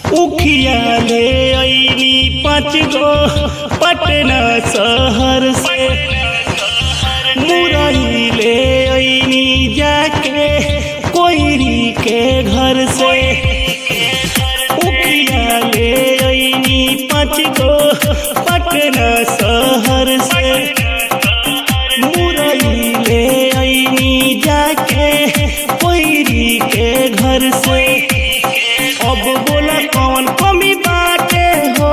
उखिया ले अइनी पाँच गो पटना शहर से मुरई ले अइनी जाके कोयरी के घर से उखिया ले अइनी पाँच गो पटना शहर से मुरई ले अइनी जाके कोयरी के घर से अब बोला कौन कमी बाटे हो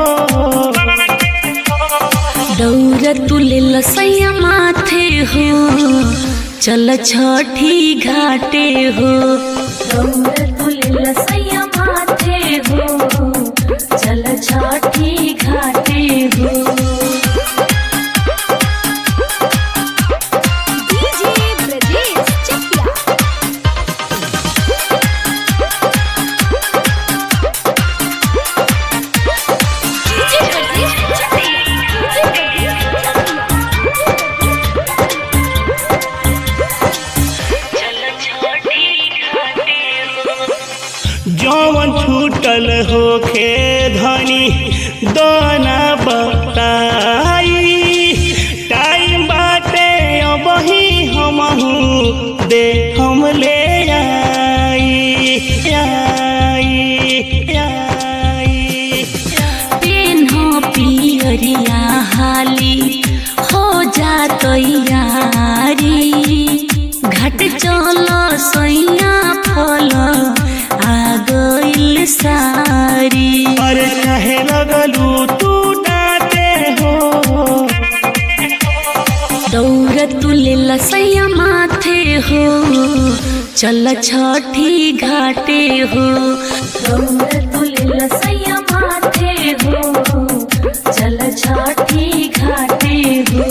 दौड़ तुले लसैया माथे हो चल छठी घाटे हो दौड़ तुले लसैया माथे हो चल छठी घाटे हो DJ Brajesh Chakia DJ Brajesh Chakia DJ जौवन छूटल होखे धनी दाना बताई टाइम बाटे अबही हमहू दे हम ले आई आई आई पेन्हो पियरिया हाली हो जा तैयारी घट चल सैया फल आ गइल सारी अरे कहे लगलू तू डाटे हो दौड़ तुले लसैया माथे हो चल छठी घाटे हो दौड़ तुले लसैया माथे हो चल छठी घाटे हो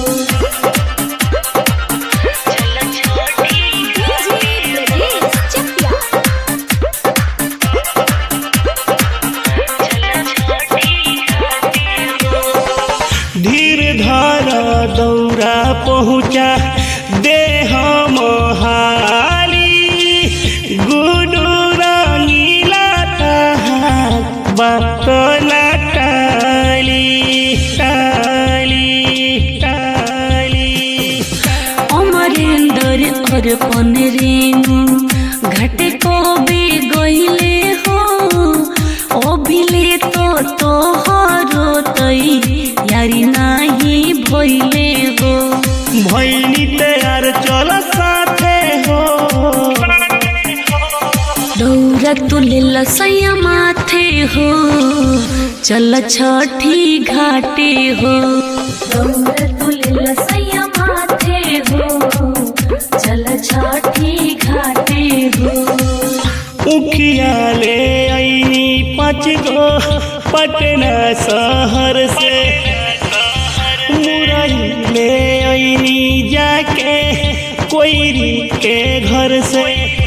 डीजे ब्रजेश चकिया धीर धारा दौरा पहुँचा दे हम हाली गुडू रंगीला तहार बकला टाली टाली टाली अमरेंद्र अर्पण रेणु घट को बे गईले हो अभिले तो तोहरो तई यारी नाही भइले हो भैनी तैयार चल साथे हो दौरा तुले लसैया माथे हो चल छठी घाटे हो दौरा तुले लसैया माथे हो चल छठी घाटे हो उखिया ले अइनी पाँच गो पटना शहर से मुरई ले अइनी जाके कोयरी के घर से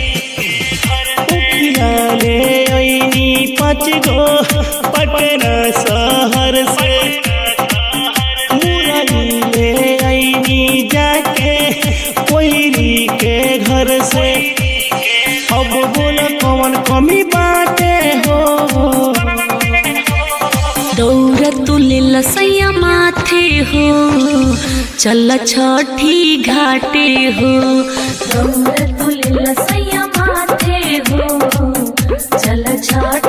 उखिया ले अइनी पाँच गो पटना शहर से मुरई ले अइनी जाके कोयरी के घर से अब बोल कौन कमी बाटे हो दौड़ तुले लसैया माथे हो चल छठी घाटे हो दौड़ तुले लसैया माथे हो चल छठी